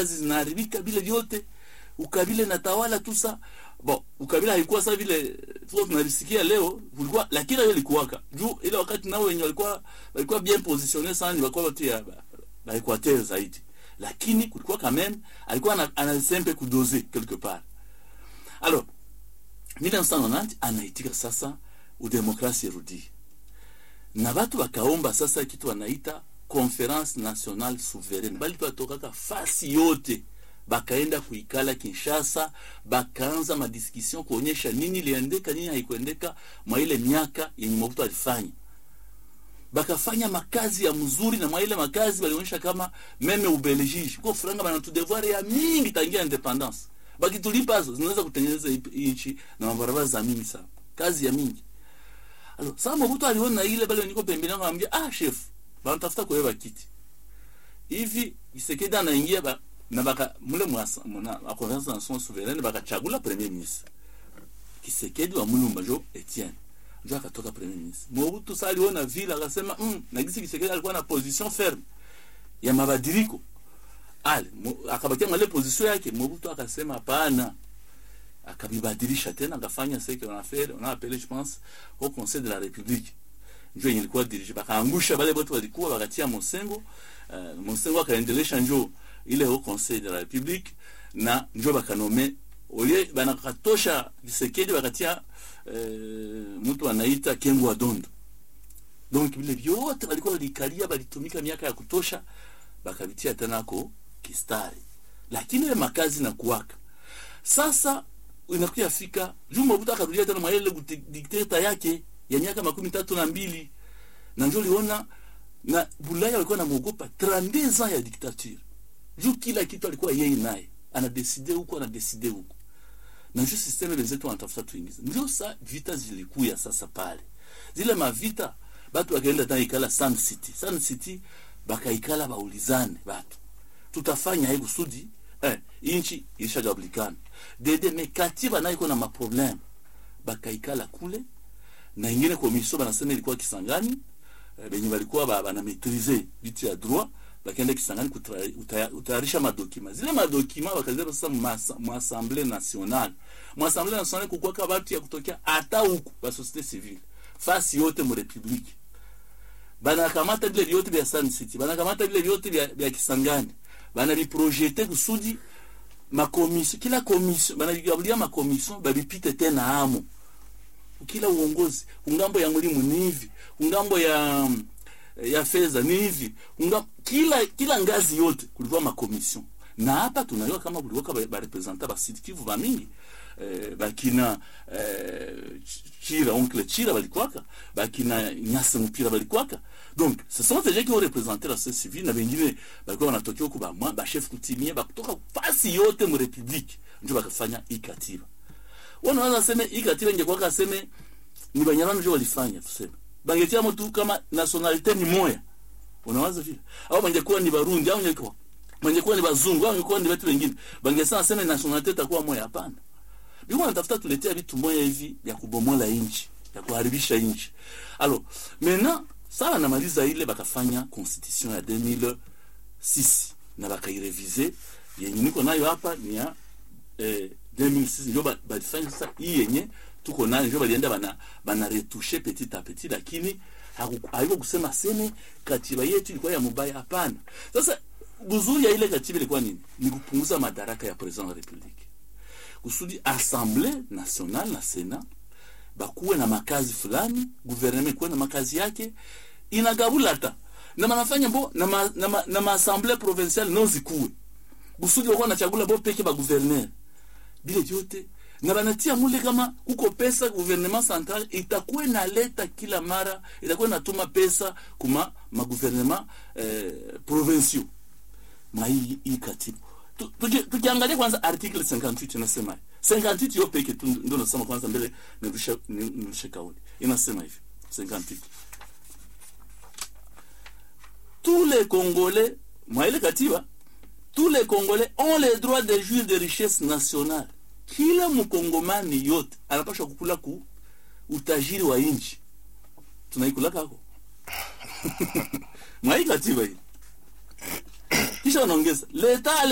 kazi zinaharibika vile vyote ukabila inatawala tu sa bon ukabila haikuwa sa vile tuko tunalisikia leo kulikuwa lakini hiyo ilikuwaka juu ile wakati nao wenye walikuwa walikuwa bien positionné sana ni walikuwa watu ya ba Equateur zaidi lakini kulikuwa quand même alikuwa ana- anasempe kudoze quelque part alors 1990 anaitika sasa udemokrasi irudie na batu bakaomba sasa kitu wanaita conference nationale souveraine bali batokaka fasi yote bakaenda kuikala Kinshasa, bakaanza madiskussion kuonyesha nini iliendeka, nini haikuendeka mwa ile miaka yenye Mobutu alifanya. Bakafanya makazi ya mzuri, na mwa ile makazi walionyesha kama meme Ubelgiji kwa franga banatu devoir ya mingi tangia independence, bakitulipa hizo zinaweza kutengeneza hii hii nchi na mabarabara za mingi sana, kazi ya mingi. Alors, sasa Mobutu aliona ile bale niko pembeni, akamwambia ah, chef, banatafuta kuweka kiti hivi. Kisekedi anaingia ba, na baka mule mwasa muna a conference nationale souveraine bakachagula premier ministre Kisekedi wa Mulumba jo Etienne ndio akatoka premier ministre. Mobutu sasa aliona vile akasema mm, na gisi Kisekedi alikuwa na position ferme ya mabadiliko ale mo- akabakia mwale position yake. Mobutu akasema hapana, akabibadilisha tena akafanya ce qu'on a fait on a appelé je pense au conseil de la république njo yenye ilikuwa dirige bakaangusha bale bote walikuwa bakatia Mosengo uh, Mosengo akaendelesha njo ile au conseil de la république na njo bakanome oye banakatosha Kisekedi bakatia uh, mtu anaita Kengo wa Dondo donc vile vyote walikuwa walikalia balitumika miaka ya kutosha bakavitia tena ko kistari lakini ile makazi na kuwaka sasa inakuja fika juu Mobutu akarudia tena mwa ile dikteta yake ya miaka makumi tatu na mbili na njo liona na Bulaya walikuwa namuogopa 32 ans ya dictature juu kila kitu alikuwa yeye naye anadeside huko anadeside huko na njo systeme wenzetu wanatafuta tuingize ndio sa vita zilikuya sasa pale zile mavita batu wakaenda tena ikala Sun City Sun City bakaikala baulizane batu tutafanya hii kusudi eh, inchi ilishagabulikana dede me katiba nayo iko na maprobleme bakaikala kule na ingine komisio banasema ilikuwa Kisangani eh, benye balikuwa ba- bana maîtriser vitu ya droit bakaenda Kisangani kutra- uta- utayarisha madokima zile madokima bakazeba sasa masa- mu assemblée nationale mu assemblée nationale kukwaka batu ya kutokea hata huku ba société civile fasi yote mu republique banakamata vile vyote vya Sun City banakamata vile vyote vya, vya Kisangani banaviprojete kusudi makomisio kila komisio banavigabulia makomisio babipite tena amo kila uongozi ungambo ya mlimu ni hivi ungambo ya ya fedha ni hivi unga, kila kila ngazi yote kulikuwa makomission na hapa tunajua kama kulikuwa ba, ba representa ba Sud Kivu ba mingi eh, bakina eh, Chira oncle Chira balikuwaka bakina Nyasa Mpira balikuwaka donc ce sont des gens qui ont représenté la société civile na wengine balikuwa wanatokea huko ba mwa ba chef kutimia ba kutoka fasi yote mu republique ndio bakafanya hii katiba wanaweza sema hii katiba ingekuwa kaseme ni Banyarwanda ndio walifanya tuseme bangetia mtu kama nationalite ni moya unawaza vile au bangekuwa ni Barundi au bangekuwa bangekuwa ni bazungu au bangekuwa ni watu wengine bangesema sema nationalite itakuwa moya hapana biko wanatafuta tuletea vitu moya hivi vya kubomola inchi ya kuharibisha inchi alors maintenant sasa namaliza ile bakafanya constitution ya 2006 na bakairevize yenye niko nayo hapa ni ya eh, 2006 ndio ba- balifanya sasa hii yenye tuko nayo ndio balienda bana bana retouche petit à petit lakini haku- haiko kusema seme katiba yetu ilikuwa ya mubaya hapana sasa buzuri ya ile katiba ilikuwa nini ni kupunguza madaraka ya president wa republique kusudi assemblée nationale na senat bakuwe na makazi fulani gouvernement kuwe na makazi yake inagabula ta na manafanya bo na ma, na, ma, na maassemblée provinciale no zikuwe kusudi wakuwa nachagula bo peke ba gouverneur bile vyote na banatia mule kama kuko pesa gouvernement central itakuwa inaleta kila mara itakuwa inatuma pesa kuma magouvernement eh, provinciaux mwa hii hii katiba Tu- tuki- tukiangalia kwanza article 58 inasema hivi. 58 yo peke tu ndio nasema kwanza mbele nirushe ni- nirushe kauli inasema hivi 58 tous les congolais mwa ile katiba tous les congolais ont le droit de jouir de richesse nationale kila mkongomani yote anapaswa kukula ku utajiri wa nchi tunaikula kako mwa hii katiba hii kisha wanaongeza leta